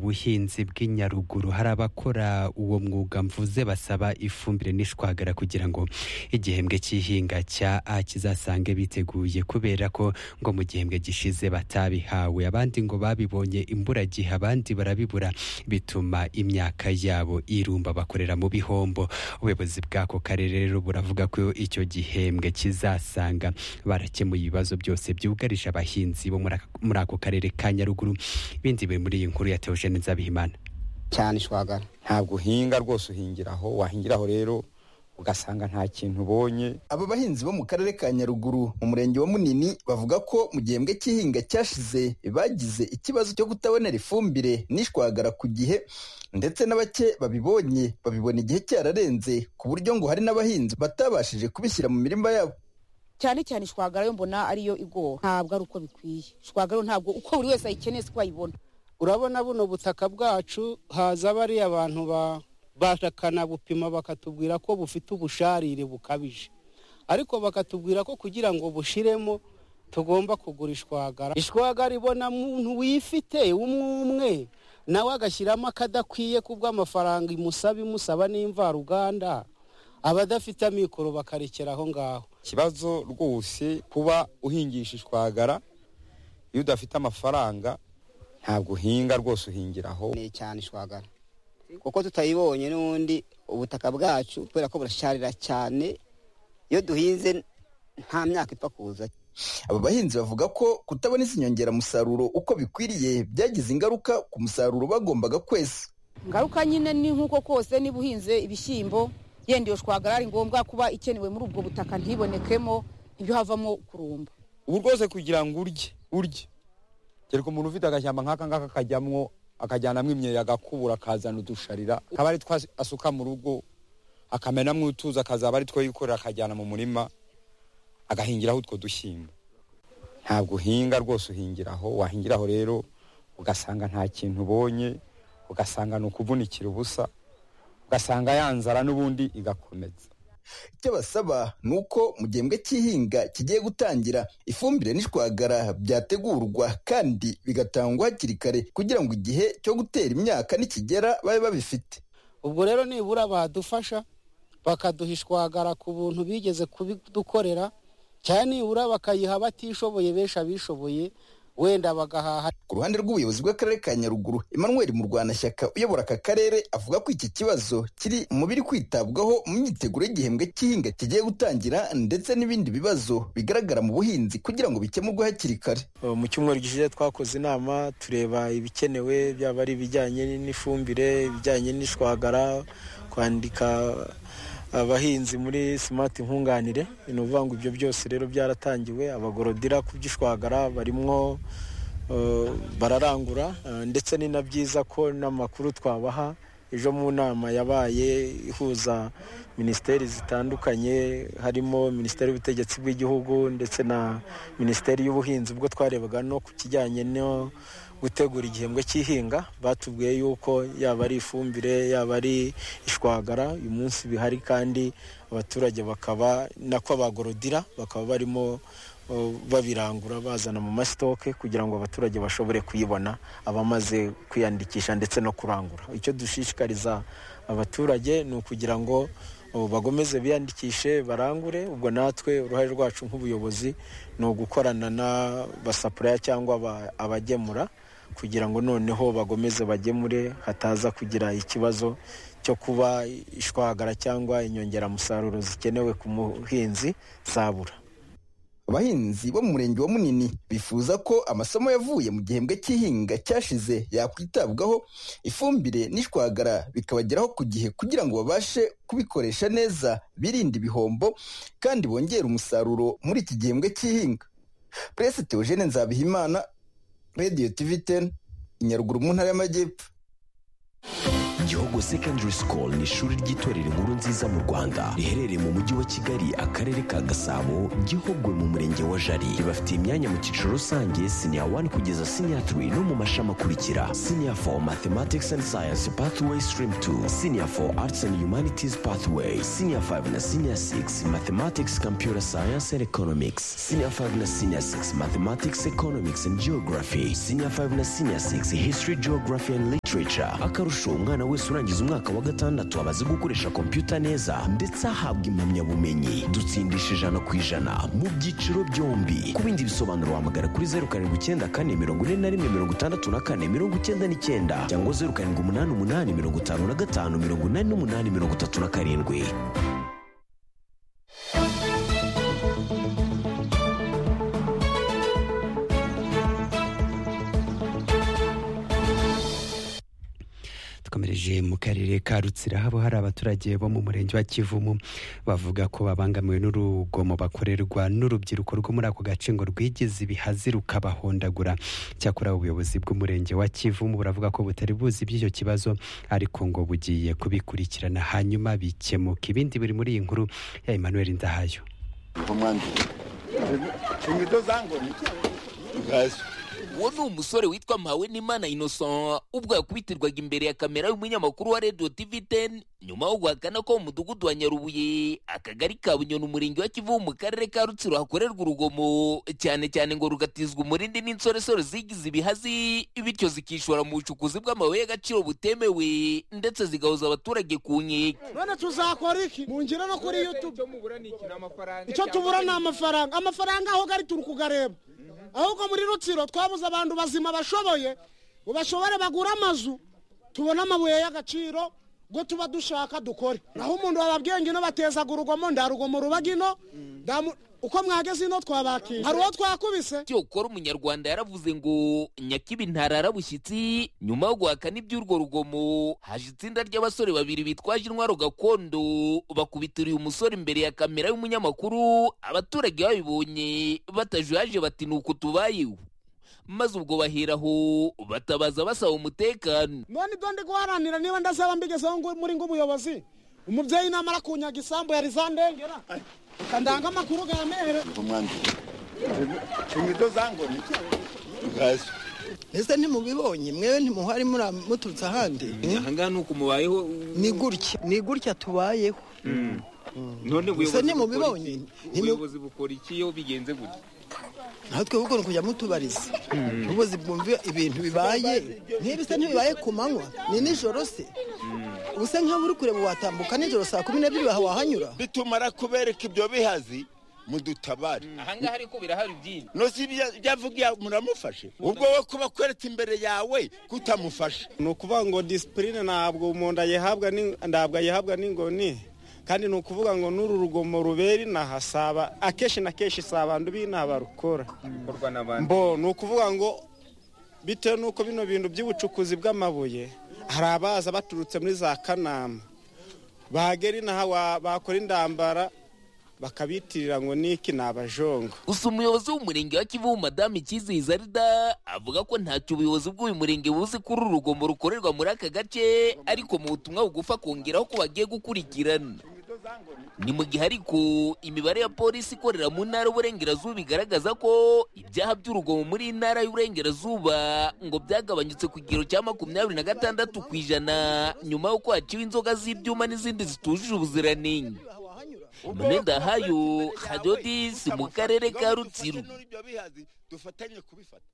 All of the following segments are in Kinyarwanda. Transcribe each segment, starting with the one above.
buhinzi bw'i Nyaruguru hari abakora uwo mwuga mvuze basaba ifumbire n'ishwagara kugira ngo igihembwe cy'ihinga cya A kizasange biteguye kubera ko ngo mu gihembwe gishize batabihawe abandi ngo babibonye imbura gihe abandi barabibura bituma imyaka yabo irumba bakorera mu bihombo ubuyobozi bw'ako karere rero buravuga ko icyo gihembwe kizasanga barakemuye ibibazo byose byugarije abahinzi bo muri ako karere ka Nyaruguru bindi biri muri iyi nkuru ya Theogene Nzabihimana cyane ishwagara ntabwo uhinga rwose uhingiraho wahingiraho rero ugasanga nta kintu ubonye aba bahinzi bo mu karere ka nyaruguru mu murenge wa munini bavuga ko mu gihembwe cy'ihinga cyashize bagize ikibazo cyo kutabonera ifumbire n'ishwagara ku gihe ndetse na bake babibonye babibona igihe cyararenze ku buryo ngo hari n'abahinzi batabashije kubishyira mu mirima yabo cyane cyane ishwagara yo mbona ariyo igora ntabwo ari uko bikwiye ishwagara ntabwo uko buri wese ayikeneye siko ayibona urabona buno butaka bwacu haza bariya abantu ba bakanabupima bakatubwira ko bufite ubusharire bukabije ariko bakatubwira ko kugira ngo bushiremo tugomba kugura ishwagara ishwagara ibona muntu wifite umwe nawe agashyiramo akadakwiye kubw'amafaranga imusaba imusaba n'imvaruganda aba adafite amikoro bakarekera aho ngaho ikibazo rwose kuba uhingisha ishwagara iyo udafite amafaranga ntabwo uhinga rwose uhingiraho cyane ishwagara kuko tutayibonye n'ubundi ubutaka bwacu kubera ko burasharira cyane iyo duhinze nta myaka ipfa kuza aba bahinzi bavuga ko kutabona izi nyongeramusaruro uko bikwiriye byagize ingaruka ku musaruro bagombaga kwezi ingaruka nyine ni nk'uko kose niba uhinze ibishyimbo yenda iyo shwagara ari ngombwa kuba ikenewe muri ubwo butaka ntibonekemo ibyo havamo kurumba ubu rwose kugira ngo urye urye kereka umuntu ufite agashyamba nk'aka ngaka kajyamwo akajyanamo imyeyo agakubura akazana udusharira akaba ari two asuka mu rugo akamenamo utuzi akazaba ari two yikorera akajyana mu murima agahingiraho utwo dushyimbo ntabwo uhinga rwose uhingiraho wahingiraho rero ugasanga nta kintu ubonye ugasanga ni ukuvunikira ubusa ugasanga yanzara n'ubundi igakomeza icyo basaba ni uko mu gihembwe cy'ihinga kigiye gutangira ifumbire n'ishwagara byategurwa kandi bigatangwa hakiri kare kugira ngo igihe cyo gutera imyaka nikigera babe babifite ubwo rero nibura badufasha bakaduha ishwagara ku buntu bigeze kubidukorera cyane nibura bakayiha abatishoboye benshi abishoboye wenda bagahaha ku ruhande rw'ubuyobozi bw'akarere ka nyaruguru emmanuel murwanashyaka uyobora aka karere avuga ko iki kibazo kiri mu biri kwitabwaho mu myiteguro y'igihembwe cy'ihinga kigiye gutangira ndetse n'ibindi bibazo bigaragara mu buhinzi kugira ngo bikemurwe hakiri kare mu cyumweru gishize twakoze inama tureba ibikenewe byaba ari ibijyanye n'ifumbire ibijyanye n'ishwagara kwandika abahinzi muri simati nkunganire ni ukuvuga ngo ibyo byose rero byaratangiwe abagorodira kubyishwagara barimwo bararangura ndetse ni na byiza ko n'amakuru twabaha ejo mu nama yabaye ihuza minisiteri zitandukanye harimo minisiteri y'ubutegetsi bw'igihugu ndetse na minisiteri y'ubuhinzi ubwo twarebaga no ku kijyanye no gutegura igihembwe cy'ihinga batubwiye yuko yaba ari ifumbire yaba ari ishwagara uyu munsi bihari kandi abaturage bakaba nako abagorodira bakaba barimo babirangura bazana mu masitoke kugira ngo abaturage bashobore kuyibona abamaze kwiyandikisha ndetse no kurangura icyo dushishikariza abaturage ni ukugira ngo bagomeze biyandikishe barangure ubwo natwe uruhare rwacu nk'ubuyobozi ni ugukorana n'abasapuraya cyangwa abagemura kugira ngo noneho bagomeze bagemure hataza kugira ikibazo cyo kuba ishwagara cyangwa inyongeramusaruro zikenewe ku muhinzi zabura abahinzi bo mu murenge wa munini bifuza ko amasomo yavuye mu gihembwe cy'ihinga cyashize yakwitabwaho ifumbire n'ishwagara bikabageraho ku gihe kugira ngo babashe kubikoresha neza birinde ibihombo kandi bongere umusaruro muri iki gihembwe cy'ihinga perezida Theogene nzabihimana radiyo tivi teni inyaruguru mu ntara y'amajyepfo Gihogo Secondary School ni ishuri ry'itorero inkuru nziza mu Rwanda riherereye mu mujyi wa Kigali akarere ka Gasabo Gihogwe mu murenge wa Jari ribafitiye imyanya mu cyiciro rusange senior 1 kugeza senior 3 no mu mashami akurikira senior 4 Mathematics and Science Pathway Stream 2 senior 4 Arts and Humanities Pathway senior 5 na senior 6 Mathematics Computer Science and Economics senior 5 na senior 6 Mathematics Economics and Geography senior 5 na senior 6 History Geography and Literature literature akarusho umwana wese urangiza umwaka wa gatandatu aba azi gukoresha kompiyuta neza ndetse ahabwa impamyabumenyi dutsindisha ijana ku ijana mu byiciro byombi ku bindi bisobanuro wahamagara kuri zeru karindwi icyenda kane mirongo ine na rimwe mirongo itandatu na kane mirongo icyenda n'icyenda cyangwa zeru karindwi umunani umunani mirongo itanu na gatanu mirongo inani n'umunani mirongo itatu na karindwi dukomereje mu karere ka rutsira habo hari abaturage bo mu murenge wa kivumu bavuga ko babangamiwe n'urugomo bakorerwa n'urubyiruko rwo muri ako gace ngo rwigeze ibihazi rukabahondagura cyakora ubuyobozi bw'umurenge wa kivumu buravuga ko butari buzi iby'icyo kibazo ariko ngo bugiye kubikurikirana hanyuma bikemuka ibindi biri muri iyi nkuru ya emmanuel ndahayo uwo ni umusore witwa mpawe n'imana innocent ubwo yakubitirwaga imbere ya kamera y'umunyamakuru wa radiyo tivi teni nyuma yo guhakana ko mu mudugudu wa nyarubuye akagari ka bunyoni umurenge wa kivu mu karere ka rutsiro hakorerwa urugomo cyane cyane ngo rugatizwa umurindi n'insoresore zigize ibihazi bityo zikishora mu bucukuzi bw'amabuye y'agaciro butemewe ndetse zigahoza abaturage ku nkeke none tuzakora iki mu ngiro no kuri yutube icyo tubura ni amafaranga amafaranga aho gari turi kugareba ahubwo muri rutsiro twabuze abantu bazima bashoboye ngo bashobore bagure amazu tubone amabuye y'agaciro ngo tuba dushaka dukore naho umuntu wababwiye ngino batezaga urugomo ndarugomo rubaga ino ndamu- uko mwageze ino twabakira hari uwo twakubise cyokora umunyarwanda yaravuze ngo nyakibi ntarara bushyitsi nyuma yo guhakana iby'urwo rugomo haje itsinda ry'abasore babiri bitwaje intwaro gakondo bakubitira uyu musore imbere ya kamera y'umunyamakuru abaturage babibonye batajuyaje bati ni uku tubayeho maze ubwo baheraho batabaza basaba umutekano none ibyo ndi guharanira niba ndazaba mbigezeho ngo- muri ngo ubuyobozi umubyeyi namara kunyaga isambu yari za ndengera ukandanga amakuru ga mehere mbese ntimubibonye mwewe ntimuhari muri- muturutse ahandi ahangaha ni uku mubayeho ni gutya ni gutya tubayeho none Gusa ubuyobozi bukora ntimubibonye iki? ubuyobozi bukora iki iyo bigenze gutya natwe ahubwo ni ukujya mutubariza ubuzi bwumva ibintu bibaye ntibisa ntibibaye ku manywa ni nijoro se usa nk'aho uri kureba watambuka nijoro saa kumi n'ebyiri waha wahanyura bitumara kubereka ibyo bihazi mudutabare ahangaha ariko birahari byinshi nosi ibyavugiye muramufashe ubwo we kuba kwereka imbere yawe kutamufasha ni ukuvuga ngo disipurine ntabwo umuntu ayihabwa ni- ntabwo ayihabwa n'ingoni kandi ni ukuvuga ngo n'uru rugomo rubera inaha si aba- akenshi na kenshi si abantu b'inaha barukora bikorwa n'abandi mbo ni ukuvuga ngo bitewe n'uko bino bintu by'ubucukuzi bw'amabuye hari abaza baturutse muri za kanama bagera inaha wa- bakora indambara bakabitirira ngo niki ni abajongo gusa umuyobozi w'umurenge wa kivu madamu ikizihiza rida avuga ko ntacyo ubuyobozi bw'uyu murenge buzi kuri uru rugomo rukorerwa muri aka gace ariko mu butumwa bugufa akongeraho ko bagiye gukurikirana ni mu gihe ariko imibare ya polisi ikorera mu ntara y'uburengerazuba igaragaza ko ibyaha by'urugomo muri iyi ntara y'uburengerazuba ngo byagabanyutse ku kigero cya makumyabiri na gatandatu ku ijana nyuma y'uko haciwe inzoga z'ibyuma n'izindi zitujuje ubuziranenge munenda hayo hadodisi mu karere ka rutsiro ibyo bihazi dufatanye kubifata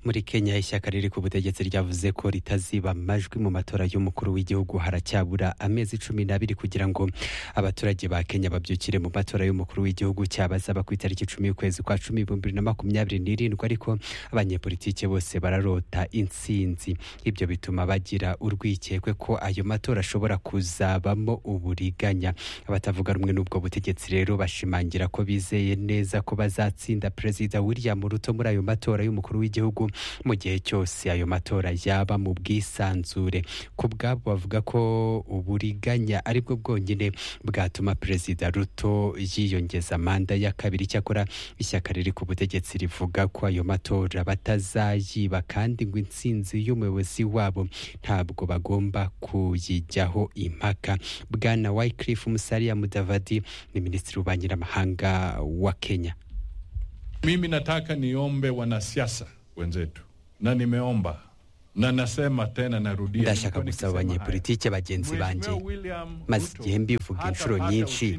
muri kenya ishyaka riri ku butegetsi ryavuze ko ritaziba amajwi mu matora y'umukuru w'igihugu haracyabura amezi cumi n'abiri kugira ngo abaturage ba kenya babyukire mu matora y'umukuru w'igihugu cyabazaba ku itariki cumi y'ukwezi kwa cumi ibihumbi bibiri na makumyabiri n'irindwi ariko abanyepolitike bose bararota intsinzi ibyo bituma bagira urwikekwe ko ayo matora ashobora kuzabamo uburiganya abatavuga rumwe n'ubwo butegetsi rero bashimangira ko bizeye neza ko bazatsinda perezida william ruto muri ayo matora y'umukuru w'igihugu mu gihe cyose ayo matora yaba mu bwisanzure ku bwabo bavuga ko uburiganya ari bwo bwonyine bwatuma perezida ruto yiyongeza manda ya kabiri cyakora ishyaka riri ku butegetsi rivuga ko ayo matora batazayiba kandi ngo intsinzi y'umuyobozi wabo ntabwo bagomba kuyijyaho impaka bwana wycliffe musalia mudavadi ni minisitiri w'ububanyi n'amahanga wa kenya Mimi nataka niombe wanasiasa wenzetu, na nimeomba na nasema tena narudia ndashaka gusaba abanyepolitike bagenzi banjye maze igihe mbivuga inshuro nyinshi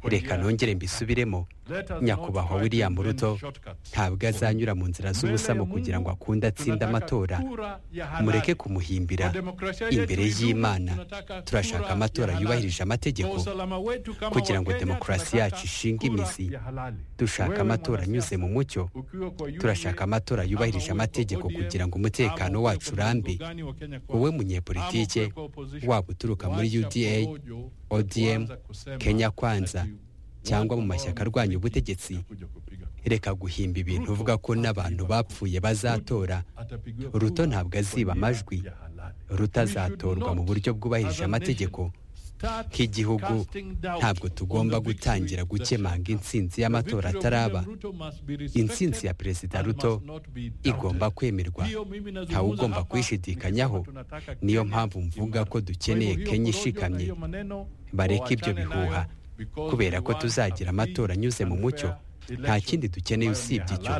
reka nongere mbisubiremo nyakubahwa william ruto ntabwo azanyura mu nzira z'ubusamo kugira ngo akunde atsinde amatora mureke kumuhimbira imbere y'imana turashaka amatora yubahirije amategeko kugira ngo demokarasi yacu ishinge imizi dushaka amatora anyuze mu mucyo turashaka amatora yubahirije amategeko kugira ngo umutekano wacu urambe wowe munyepolitike waba uturuka muri uda odm kenya kwanza cyangwa mu mashyaka arwanya ubutegetsi reka guhimba ibintu uvuga ko n'abantu bapfuye bazatora ruto ntabwo aziba amajwi rutazatorwa mu buryo bwubahirije amategeko nk'igihugu ntabwo tugomba gutangira gukemanga intsinzi y'amatora ataraba intsinzi ya perezida ruto igomba kwemerwa ntawe ugomba kuyishidikanyaho niyo mpamvu mvuga ko dukeneye kenya ishikamye bareke ibyo bihuha kubera ko tuzagira amatora anyuze mu mucyo nta kindi dukeneye usibye icyo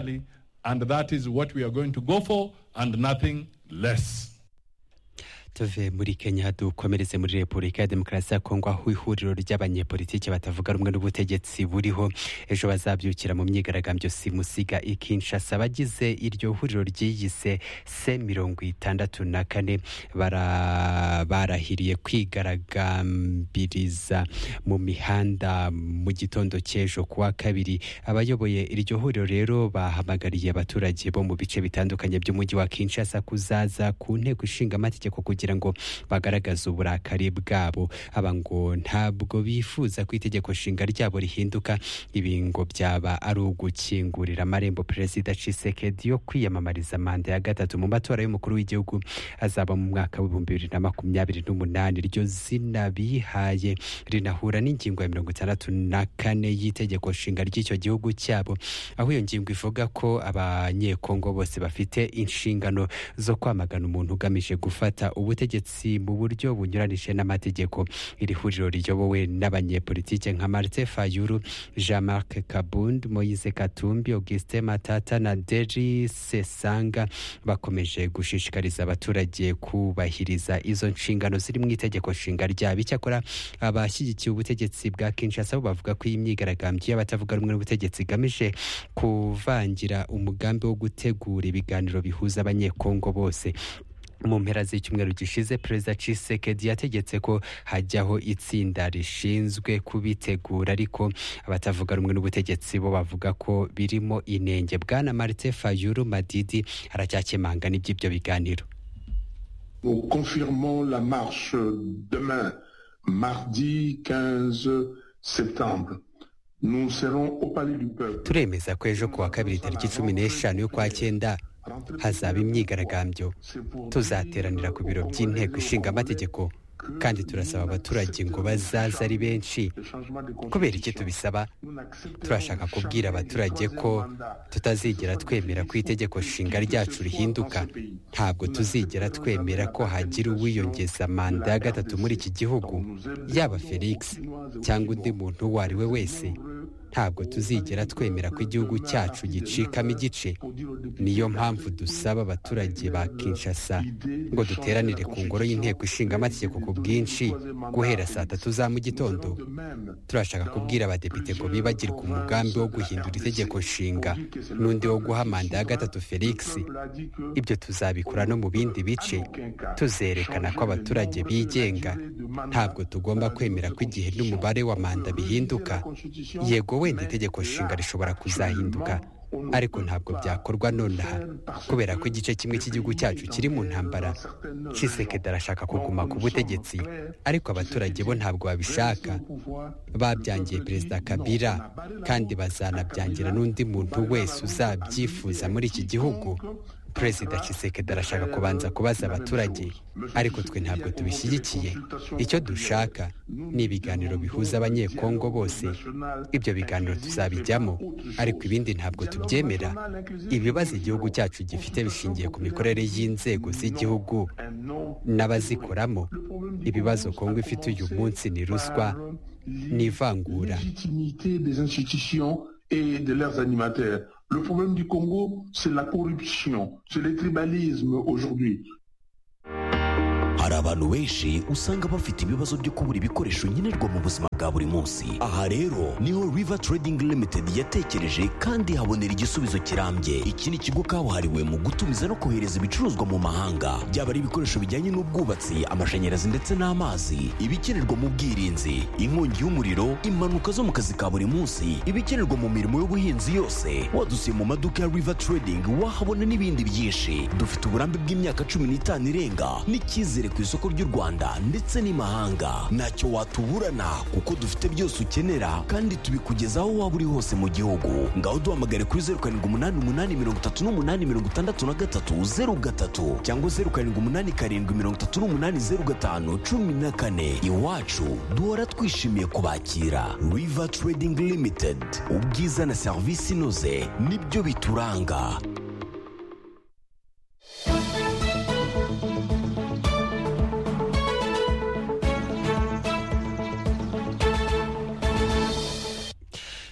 tuve muri kenya dukomereze muri repubulika ya demokarasi ya kongo aho ihuriro ry'abanyepolitiki batavuga rumwe n'ubutegetsi buriho ejo bazabyukira mu myigaragambyo simusiga ikinshasa bagize iryo huriro ryiyise se mirongo itandatu na kane bara- barahiriye kwigaragambiriza mu mihanda mu gitondo cy'ejo kuwa kabiri abayoboye iryo huriro rero bahamagariye abaturage bo mu bice bitandukanye by'umujyi wa kinshasa kuzaza ku nteko ishinga amategeko kugira ngo bagaragaze uburakari bwabo aba ngo ntabwo bifuza ko itegeko nshinga ryabo rihinduka ibi ngo byaba ari ugukingurira amarembo perezida cisekedi yo kwiyamamariza manda ya gatatu mu matora y'umukuru w'igihugu azaba mu mwaka w'ibihumbi bibiri na makumyabiri n'umunani iryo zina bihaye rinahura n'ingingo ya mirongo itandatu na kane y'itegeko nshinga ry'icyo gihugu cyabo aho iyo ngingo ivuga ko abanyekongo bose bafite inshingano zo kwamagana umuntu ugamije gufata ubutegetsi mu buryo bunyuranije n'amategeko iri huriro riyobowe n'abanyepolitike nka marite fayuru jean marc kabund moise katumbi augustin matata na deri sesanga bakomeje gushishikariza abaturage kubahiriza izo nshingano ziri mu itegeko nshinga ryabo icyakora abashyigikiye ubutegetsi bwa kinshasa bo bavuga ko iyi myigaragambyo y'abatavuga rumwe n'ubutegetsi igamije kuvangira umugambi wo gutegura ibiganiro bihuza abanyekongo bose mu mpera z'icyumweru gishize perezida cisekedi yategetse ko hajyaho itsinda rishinzwe kubitegura ariko abatavuga rumwe n'ubutegetsi bo bavuga ko birimo inenge bwana marite fayuru madidi aracyakemanga n'iby'ibyo biganiro Nous confirmons la marche demain, mardi 15 septembre. Nous serons au Palais du Peuple. turemeza ko ejo kuwa kabiri tariki cumi n'eshanu y'ukwa cyenda hazaba imyigaragambyo tuzateranira ku biro by'inteko ishinga amategeko kandi turasaba abaturage ngo bazaze ari benshi kubera iki tubisaba turashaka kubwira abaturage ko tutazigera twemera ko itegeko nshinga ryacu rihinduka ntabwo tuzigera twemera ko hagira uwiyongeza manda ya gatatu muri iki gihugu yaba felix cyangwa undi muntu uwo ari we wese ntabwo tuzigera twemera ko igihugu cyacu gicikamo igice niyo mpamvu dusaba abaturage ba kinshasa ngo duteranire ku ngoro y'inteko ishinga amategeko ku bwinshi guhera saa tatu za mu gitondo turashaka kubwira abadepite ngo bibagirwe umugambi wo guhindura itegeko nshinga n'undi wo guha manda ya gatatu felix ibyo tuzabikora no mu bindi bice tuzerekana ko abaturage bigenga ntabwo tugomba kwemera ko igihe n'umubare wa manda bihinduka yego wenda itegeko nshinga rishobora kuzahinduka ariko ntabwo byakorwa nonaha kubera ko igice kimwe cy'igihugu cyacu kiri mu ntambara cisekedi arashaka kuguma ku butegetsi ariko abaturage bo ntabwo babishaka babyangiye perezida kabila kandi bazanabyangira n'undi muntu wese uzabyifuza muri iki gihugu perezida cisekedi arashaka kubanza kubaza abaturage ariko twe ntabwo tubishyigikiye icyo dushaka ni ibiganiro bihuza abanyekongo bose ibyo biganiro tuzabijyamo ariko ibindi ntabwo tubyemera ibibazo igihugu cyacu gifite bishingiye ku mikorere y'inzego z'igihugu n'abazikoramo ibibazo kongo ifite uyu munsi ni ruswa n'ivangura Légitimité des institutions et de leurs animateurs. Le problème du Congo, c'est la corruption, c'est le tribalisme aujourd'hui. hari abantu benshi usanga bafite ibibazo byo kubura ibikoresho nkenerwa mu buzima bwa buri munsi aha rero niho river trading limited yatekereje kandi habonera igisubizo kirambye iki ni ikigo kabuhariwe mu gutumiza no kohereza ibicuruzwa mu mahanga byaba ari ibikoresho bijyanye n'ubwubatsi amashanyarazi ndetse n'amazi ibikenerwa mu bwirinzi inkongi y'umuriro impanuka zo mu kazi ka buri munsi ibikenerwa mu mirimo y'ubuhinzi yose wadusiye mu maduka ya river trading wahabona n'ibindi byinshi dufite uburambe bw'imyaka cumi n'itanu irenga n'icyizere ku isoko ry'u rwanda ndetse n'imahanga ntacyo watuburana kuko dufite byose ukenera kandi tubikugezaho waba uri hose mu gihugu ngaho duhamagare kuri zeru karindwi umunani umunani mirongo itatu n'umunani mirongo itandatu na gatatu zeru gatatu cyangwa zeru karindwi umunani karindwi mirongo itatu n'umunani zeru gatanu cumi na kane iwacu duhora twishimiye kubakira river trading limited ubwiza na serivisi inoze nibyo bituranga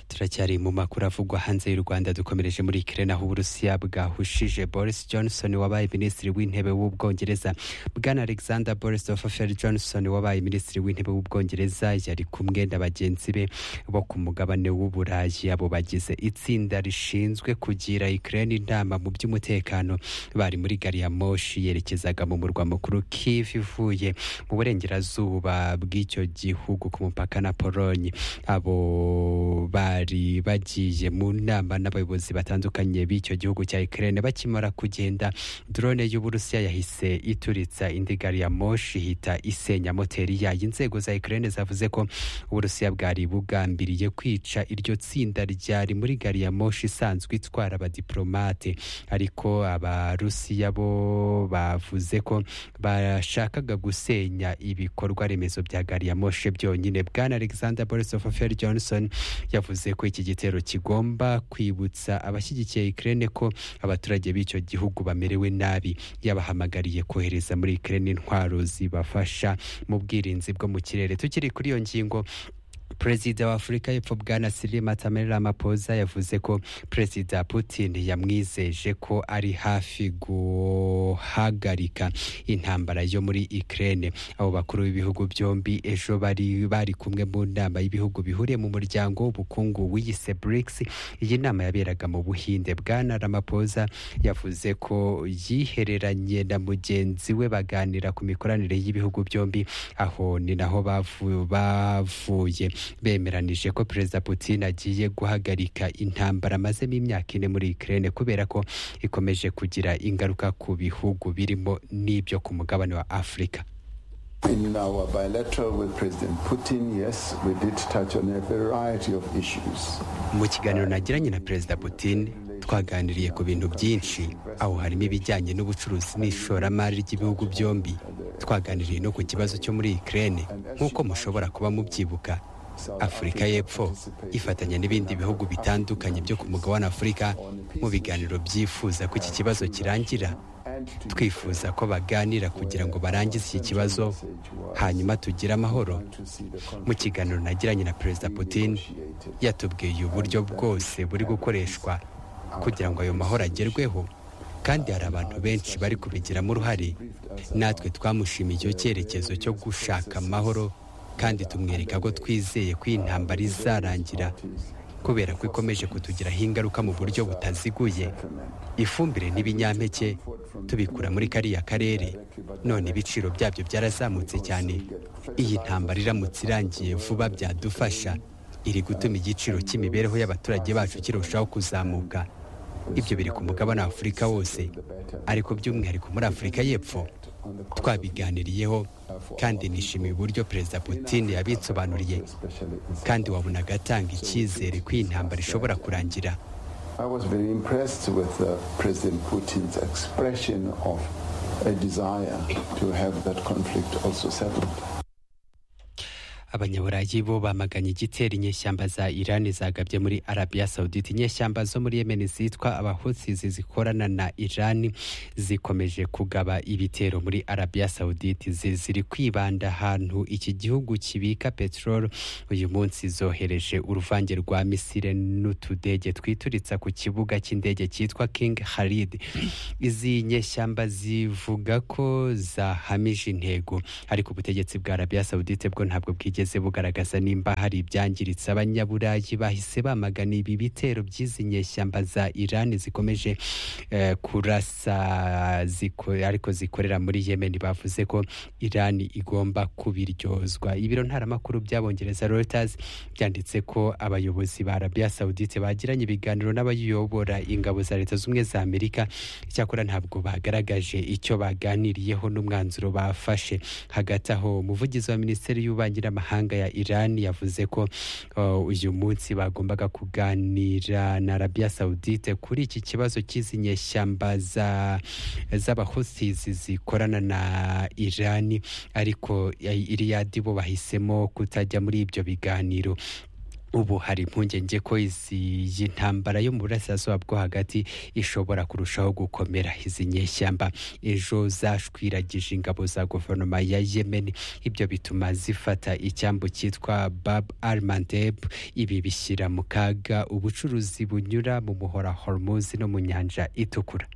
turacyari mu makuru avugwa hanze y'u rwanda dukomereje muri ukraine aho uburusiya bwahushije boris johnson wabaye minisitiri w'intebe w'ubwongereza bwana alexander boristofer johnson wabaye minisitiri w'intebe w'ubwongereza yari kumwe na bagenzi be bo ku mugabane w'uburayi abo bagize itsinda rishinzwe kugira ukraine inama mu by'umutekano bari muri gari ya moshi yerekezaga mu murwa mukuru kiv ivuye mu burengerazuba bw'icyo gihugu ku mupaka na polonye abo bari bari bagiye mu nama n'abayobozi batandukanye b'icyo gihugu cya Ukraine bakimara kugenda drone y'Uburusiya yahise ituritsa indi gari ya moshi ihita isenya moteri yayo inzego za Ukraine zavuze ko Uburusiya bwari bugambiriye kwica iryo tsinda ryari muri gari ya moshi isanzwe itwara abadiplomate ariko abarusiya bo bavuze ko bashakaga gusenya ibikorwa remezo bya gari ya moshi byonyine bwana Alexander Borisov Johnson yavuze ko iki gitero kigomba kwibutsa abashyigikiye Ukraine ko abaturage b'icyo gihugu bamerewe nabi yabahamagariye kohereza muri Ukraine intwaro zibafasha mu bwirinzi bwo mu kirere tukiri kuri iyo ngingo perezida wa afurika y'epfo bwana siri matameri ramaphosa yavuze ko perezida putin yamwizeje ko ari hafi guhagarika intambara yo muri ukraine abo bakuru b'ibihugu byombi ejo bari bari kumwe mu nama y'ibihugu bihuriye mu muryango w'ubukungu wiyise brics iyi nama yaberaga mu buhinde bwana ramaphosa yavuze ko yihereranye na mugenzi we baganira ku mikoranire y'ibihugu byombi aho ni naho bavu- bavuye bemeranije ko perezida putin agiye guhagarika intambara amazemo imyaka ine muri ukraine kubera ko ikomeje kugira ingaruka ku bihugu birimo n'ibyo ku mugabane wa afurika In our bilateral with President Putin, yes, we did touch on a variety of issues. mu kiganiro nagiranye na perezida putin twaganiriye ku bintu byinshi aho harimo ibijyanye n'ubucuruzi n'ishoramari ry'ibihugu byombi twaganiriye no ku kibazo cyo muri ukraine nk'uko mushobora kuba mubyibuka afurika y'epfo ifatanya n'ibindi bihugu bitandukanye byo ku mugabane afurika mu biganiro byifuza ko iki kibazo kirangira twifuza ko baganira kugira ngo barangize iki kibazo hanyuma tugire amahoro mu kiganiro nagiranye na perezida putin yatubwiye uburyo bwose buri gukoreshwa kugira ngo ayo mahoro agerweho kandi hari abantu benshi bari kubigiramo uruhare natwe twamushimiye icyo cyerekezo cyo gushaka amahoro kandi tumwereka ko twizeye ko iyi ntambara izarangira kubera ko ikomeje kutugiraho ingaruka mu buryo butaziguye ifumbire n'ibinyampeke tubikura muri kariya karere none ibiciro byabyo byarazamutse cyane iyi ntambara iramutse irangiye vuba byadufasha iri gutuma igiciro cy'imibereho y'abaturage bacu kirushaho kuzamuka ibyo biri ku mugabane wa afurika wose ariko by'umwihariko muri afurika y'epfo twabiganiriyeho kandi nishimiye uburyo perezida putin yabitsobanuriye kandi wabonaga atanga icyizere ko iyi ntambara ishobora kurangira I was very impressed with uh, President Putin's expression of a desire to have that conflict also settled. abanyaburayi bo bamaganye igitera inyeshyamba za irani zagabye muri arabiya sawuditi inyeshyamba zo muri yemeni zitwa abahutsi zikorana na irani zikomeje kugaba ibitero muri arabiya sawuditi Zi- ziri kwibanda ahantu iki gihugu kibika peteroli uyu munsi zohereje uruvange rwa misile n'utudege twituritsa ku kibuga cy'indege cyitwa king halid izi nyeshyamba zivuga ko zahamije intego ariko ubutegetsi bwa arabiya sawudite bwo ntabwo bwigeze bugaragaza nimba hari ibyangiritse abanyaburayi bahise bamagana ibi bitero by'izi nyeshyamba za irani zikomeje eh, kurasa ziko, ariko zikorera muri yemeni bavuze ko irani igomba kubiryozwa ibiro ntaramakuru by'abongereza reuters byanditse ko abayobozi ba arabiya sawudite bagiranye ibiganiro n'abayobora ingabo za leta zunze ubumwe za amerika icyakora ntabwo bagaragaje icyo baganiriyeho n'umwanzuro bafashe hagati aho umuvugizi wa minisiteri y'ububanyi n'amahanga ya iran yavuze ko uh, uyu munsi bagombaga kuganira na arabiya sawudite kuri iki kibazo cy'izi nyeshyamba za- z'abahusizi zikorana na irani ariko ya- iriyadi bo bahisemo kutajya muri ibyo biganiro ubu hari impungenge ko izi iyi ntambara yo mu burasirazuba bwo hagati ishobora kurushaho gukomera izi nyeshyamba ejo zashwiragije ingabo za guverinoma ya yemeni ibyo bituma zifata icyambu cyitwa bab almandeb ibi bishyira mu kaga ubucuruzi bunyura mu muhora hormuzi no mu nyanja itukura